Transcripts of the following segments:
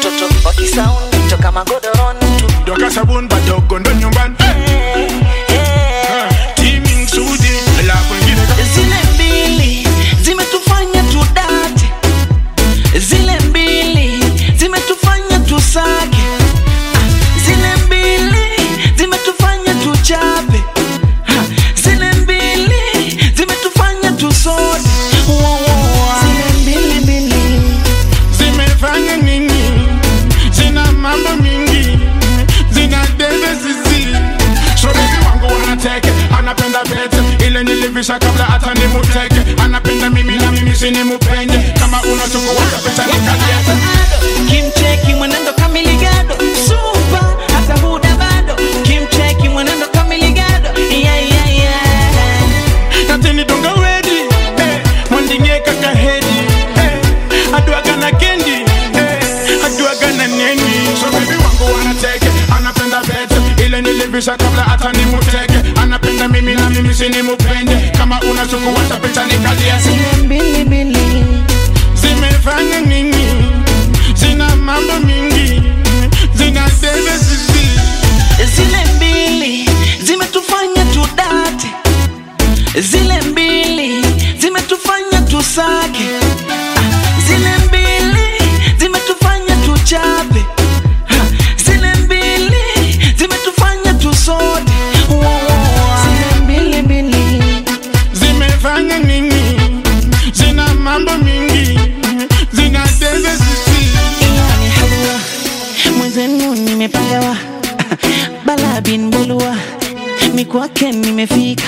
watoto wakisauni toka magodoroni tu doka sabun badogo ndo nyumbani Eh, eh. timing sudi alafu ingine zile mbili zimetufanya tudate zile mbili zimetufanya tusake Ah, zile mbili zimetufanya tuchape Ha, zile mbili zimetufanya tusote Wa, wa, wa. zile mbili mbili zimefanya nini zina mambo mingi zina debe sisi so baby wangu wanateke anapenda pete ile nilivisha kabla hata nimuteke anapenda mimi na mimi sinimupende kama unachukua pesa nikaliete kimcheki mwenendo kamiligado supa hata huda bado kimcheki mwenendo kamiligado yeah, yeah, yeah. katini donga wedi eh, mwandinge kaka hedi eh, aduagana kendi eh, aduagana neni so baby wangu wanateke anapenda pete ile nilivisha kabla hata nimuteke anapenda mimi na mimi sinimupende kama unachukua tapita nikalia zile mbili mbili zimefanya nini zina mambo mingi zina debe sisi zile mbili zimetufanya tudate zile mbili zimetufanya tusake Ah, zile mbili zimetufanya tuchape Ha, zile mbili zimetufanya tusote Wa, wa, wa. zile mbili mbili zimefanya nini zina mambo mingi zina debe sisi yani halua mwenzenu nimepagawa bala bin bulua mikwake nimefika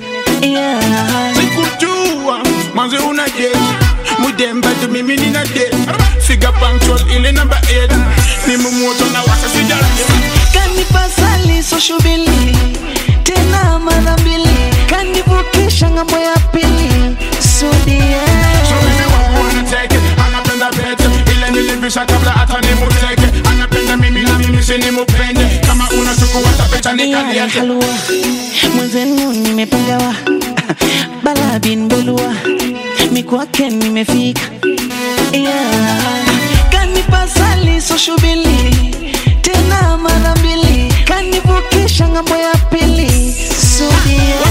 yeah. sikujua mwanzo una jeshi mudemba tu mimi nina de figa punctual ile namba 8 ni mumoto na wasa sijaje kanipasali soshubili tena mara mbili kanivukisha ng'ambo ya pili sudia so mimi wangu wanateke anapenda pete ile nilivisha kabla hata nimuteke anapenda mimi na mimi sinimupende kama unachukua tapeta yani nikaliete halua mwenzenu nimepagawa bala bin bulua mikwake nimefika yeah. kanipasali soshubili tena mara mbili kanivukisha ng'ambo ya pili sudia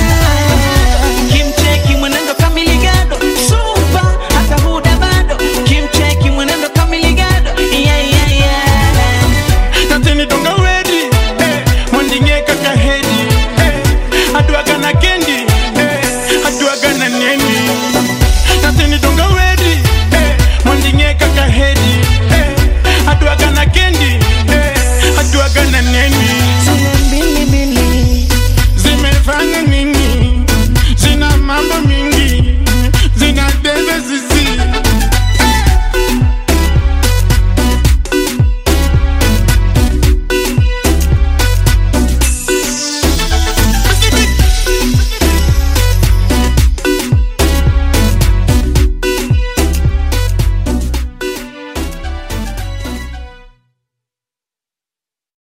kimcheki mwenendo kamiligado supa hata huda bado kimcheki mwenendo kamiligado yeah, yeah, yeah. natini donga wedi eh, mwandinge kaka hedi eh, aduagana kendi eh, aduagana neni natini donga wedi eh, mwandinge kaka hedi